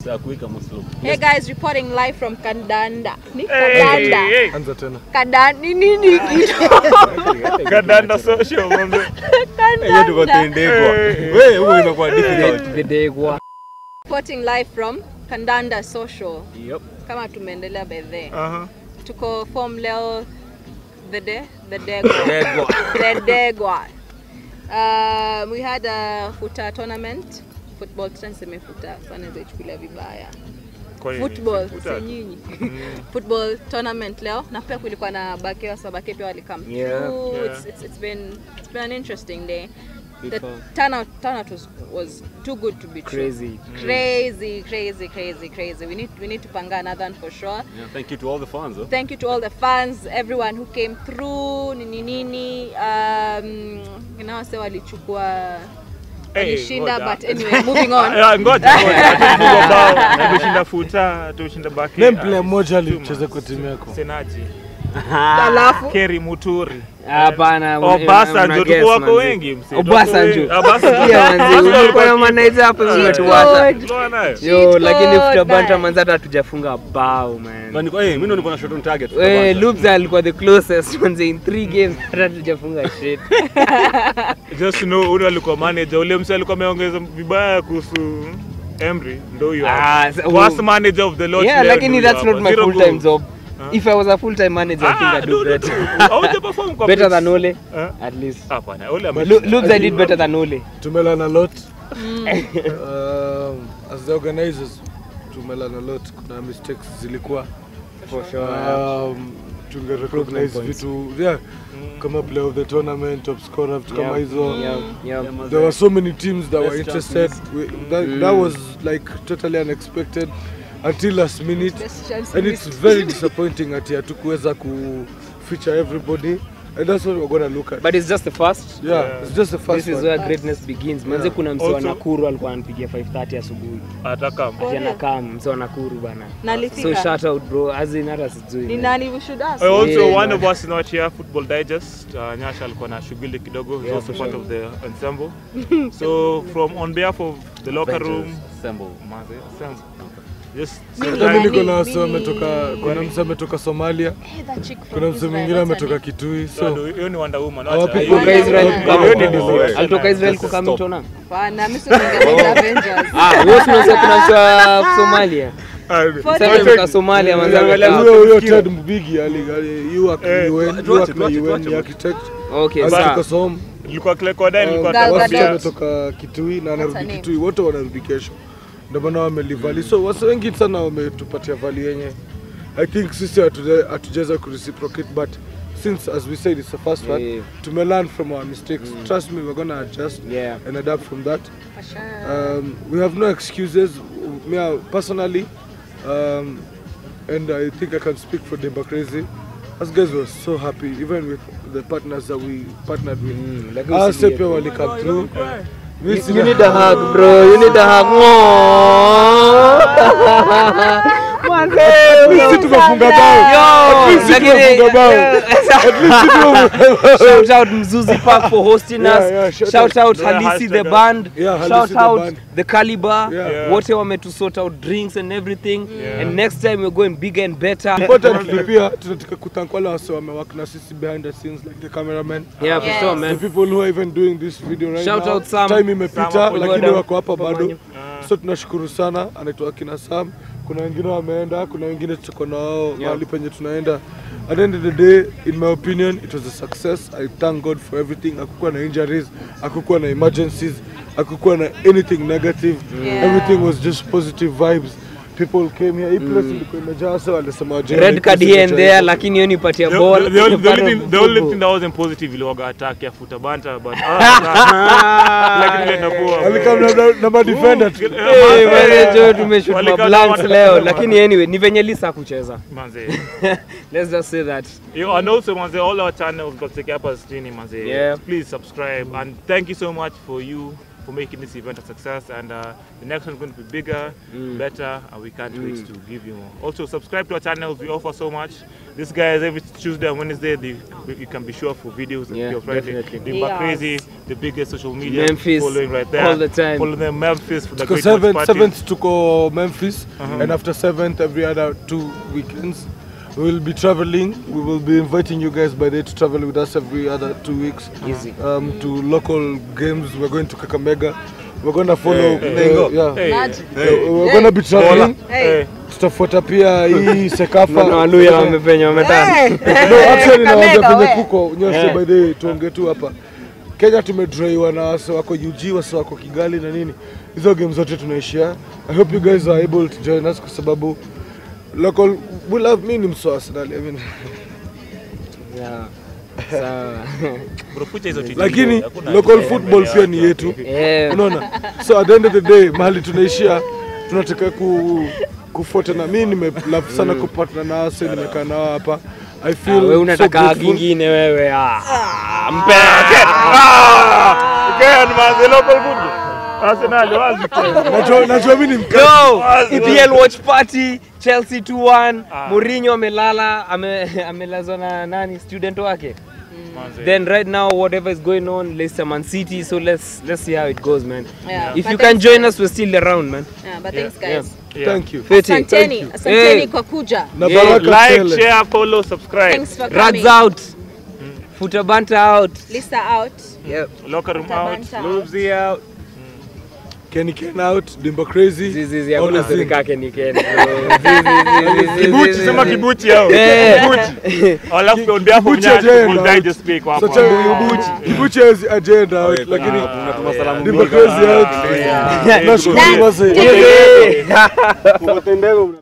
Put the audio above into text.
saa kuika Muslim. Hey guys, reporting live from Kandanda. Ni Hey, Kandanda. hey, hey. Anza tena. Kandanda ni nini kitu? Kandanda social manze. Hiyo tuko tendekwa. Hey. Wewe huo inakuwa difficult. Videgwa. Reporting live from Kandanda Social. Yep. Kama tumeendelea bedhe. Aha. Tuko form leo the de the degwa. Degwa. the degwa. Um, we had a futa tournament. Football tutaseme futa sana zaichukulia vibaya. Kwa nini? Football Futa. si nyinyi. Football tournament leo na pia kulikuwa na Bakeo so Bakeo pia walikam Yeah. through. Yeah. It's, it's, it's been it's been an interesting day. Good The fun. turnout turnout was was too good to be true. Crazy. Crazy, crazy, crazy, crazy. We need we need to panga another one for sure. Yeah, thank you to all the fans. Huh? Thank you to all the fans, everyone who came through. Nini nini. Um, inawase walichukua Hey, walishinda ngoja. but anyway, moving on. Ah, Ngoja ngoja. Tumepigwa bao. Na tumeshinda futa, tumeshinda baki. Name player Ah, mmoja too alicheza much. kwa timu yako. Senaji. Alafu Keri Muturi. Hapana. Obasa una ndio guess, tuko wako manzi. wengi msi. Obasa ndio. Obasa Sikia manzi, ulikuwa na manager hapa Cheat umetuacha. code. Yo, Cheat lakini code, futa banta man. manzi hata hatujafunga bao man. Man, niko- eh, mimi ndo niko na shot on target. Eh, Loops alikuwa the closest manzi in 3 games hata hatujafunga shit. Just to know ule alikuwa manager, ule msi alikuwa ameongeza vibaya kuhusu Emery, ndio huyo. Ah, hapa. sa- Worst manager of the lot. Yeah, leo lakini ndio that's huyo not hapa. my Zero full time goals. job. If I was a full time manager, I think Ah, I'd no, do no, better. no. Haujaperform kwa Better pitch. than Ole, Eh? at least. Hapana, Ole ame- Lo- Loops I did better than Ole. Tumelana a lot. um, as the organizers tumelana a lot. Kuna mistakes zilikuwa. For sure. Um, tunge recognize points. vitu yeah, kama player of the tournament, top scorer, vitu kama hizo. Yeah, yeah. There were so many teams that were Best interested. We, that, that was like totally unexpected until last minute. Best chance and it's missed. very disappointing ati hatukuweza ku feature everybody and that's what we're gonna look at But it's just the first. yeah, Yeah. it's just the first This is one where greatness begins. Manze Yeah. kuna msee wa Also- Nakuru alikuwa ananipigia 5:30 asubuhi. Atakam. For Ati real? anakaa msee wa Nakuru bana. Na So alifika. shout out bro, as in hata sijui. Ni man. nani we should ask? I also Yeah, one man. of us not here football digest uh, Nyasha alikuwa na shughuli kidogo he's Yeah, also for part sure. of the ensemble so from on behalf of the locker room Assemble. Maze, ensemble. just Mimi say Hata Nani? mimi niko na wase Mimi- wametoka kuna mse ametoka Somalia Hey, that chick from kuna mse Israel, mwingine what's her ametoka name? Kitui so so hiyo ni Wonder Woman Our wacha. people- Alitoka Israel Yeah, kukaa hiyo ni Mtona. distraction. Alitoka Israel Just kukaa stop. Mtona. Bana, mimi si ningeenda Avengers. Ah, wewe si unasema kuna msee wa Somalia. Ah, For Sasa real? kutoka Somalia manze. Angalia amekaa- huyo huyo Skill. Ted Mbigi ali ali- you work Eh, UN tuache, you work na tuache, UN tuache, ni architect Okay, alitoka sawa. Som nilikuwa Klekoda nilikuwa Gal wasichana Gadot. Tabia. wametoka Kitui na her wanarudi name? Kitui wote wanarudi kesho ndio maana wamelivali so wase wengi sana wametupatia vali yenye I think sisi hatuja- hatujaweza kureciprocate but since as we said it's the first one Yeah. tumelearn from our mistakes trust me we're gonna adjust Yeah. and adapt from that For sure. um, we have no excuses me uh, personally um, and I think I can speak for Demba Crazy us guys were so happy even with the partners that we partnered with Mm, lakini Us usilie, pia bro. wali come through You, Mimi you need a hug, bro. You need a hug. Mwah. sisi tumefunga bao Yo, At least sisi lakini- tumefunga bao At least sisi tumefunga Shout out Mzuzi Park for hosting Yeah, us. yeah, shout shout out Yeah, Halisi the hashtag band. Yeah, Halisi shout the out band. the Caliber. Yeah. Yeah. Wote wametu sort out drinks and everything. Yeah. And next time we're going bigger and better. Importantly pia tunataka kuthank wale wase wamewak na sisi behind the scenes like the cameraman Yeah, for Yes. sure, the man. people who are even doing this video right Shout now. out Sam. Time imepita Sam, lakini Sam. wako hapa bado. Pamanyo. So tunashukuru sana, anaitwa akina Sam. Kuna wengine wameenda, kuna wengine tuko na wao mahali penye tunaenda. At the end of the day, in my opinion, it was a success. I thank God for everything. Hakukuwa na injuries, hakukuwa na emergencies, hakukuwa na anything negative. Yeah. Everything was just positive vibes. People came here. Hii place ilikuwa imejaa so walisema wajenga hii Red card place here and imejaa there, hivyo. lakini hiyo nipatia The, ball. the, the, only, the, Part only of thing, the only football. thing that wasn't positive iliwaga attack ya futa banta but ah, lakini ile inakuwa Alikam na- na- na madefender tu. Hey, wale jo tumeshoot Walikuwa mablanks na- leo lakini anyway ni venye lisa kucheza manze let's just say that Yo, and also manze all our channels got take up as chini manze Yeah. please subscribe and thank you so much for you for making this event a success. And uh, the next one is going to be bigger, better, and we can't wait to give you more. Also, subscribe to our channels. We offer so much. This guy is every Tuesday and Wednesday. They, you can be sure for videos and Yeah, videos Friday. definitely. Dimba Yes. Crazy, the biggest social media Memphis, following right there. all the time. Follow them Memphis for the Tuko great watch seventh, party. seventh tuko Memphis and after seventh every other two weekends we will be traveling. We will be inviting you guys by day to travel with us every other two weeks. Easy. Um, to local games. We're going to Kakamega. We're gonna follow. Hey, uh, yeah. Hey, Imagine. Uh, We're gonna be traveling. Hey. Tutafuata pia hii Sekafa. Naona Waluya wamepenya wametana. Hey. No, actually nawaambia Kakamega, penye we. kuko nyoshe Yeah. by the way, tuongee tu hapa. Kenya tumedraiwa na wase wako UG, wase wako Kigali na nini. Hizo game zote tunaishia. I hope you guys are able to join us kwa sababu local we love me ni mso Arsenal. I mean, Yeah. Sawa. bro, fucha hizo titi. lakini Hakuna local ati- football pia ni yetu. Eh, Unaona? So at the end of the day mahali tunaishia tunataka ku kufuata na mimi nime love sana kupatana na wase nimekaa nao hapa. I ah, feel wewe so unataka grateful. kingine wewe. Ah. Mpe. Ah! Ken, man, the local football. Arsenal, wazi tena. Najua najua mimi ni mkali. Yo, EPL watch party Chelsea 2-1. Mourinho amelala ame, amelazwa na nani student wake. Manze. Then right now whatever is going on Leicester Man City so let's let's see how it goes man. Yeah, If but you can thanks, join guys. us we're still around man. Yeah, but Yeah, thanks guys. Yeah. Thank you. Fiti. Asanteni, Thank asanteni Hey. kwa kuja. Na Yeah, baraka Like, tele. share, follow, subscribe. Thanks for Rads coming. out. Futa banta out. Lisa out. Yep. Locker room out. Tabanta out. Lubzi out. Kenny Ken out, Dimba crazy. Zizi All hakuna the thing. serikali ni Kenya. Zizi, Kibuchi, sema kibuchi hao. Eh. Kibuchi. Alafu on behalf of Kibuchi Nyash, agenda. we'll die just speak hapo. Such a Kibuchi. Kibuchi has agenda out, lakini Unatuma salamu Dimba mingi. crazy out. Ah, yeah. Nashukuru Dance. wazee. Zizi. Umetendeka.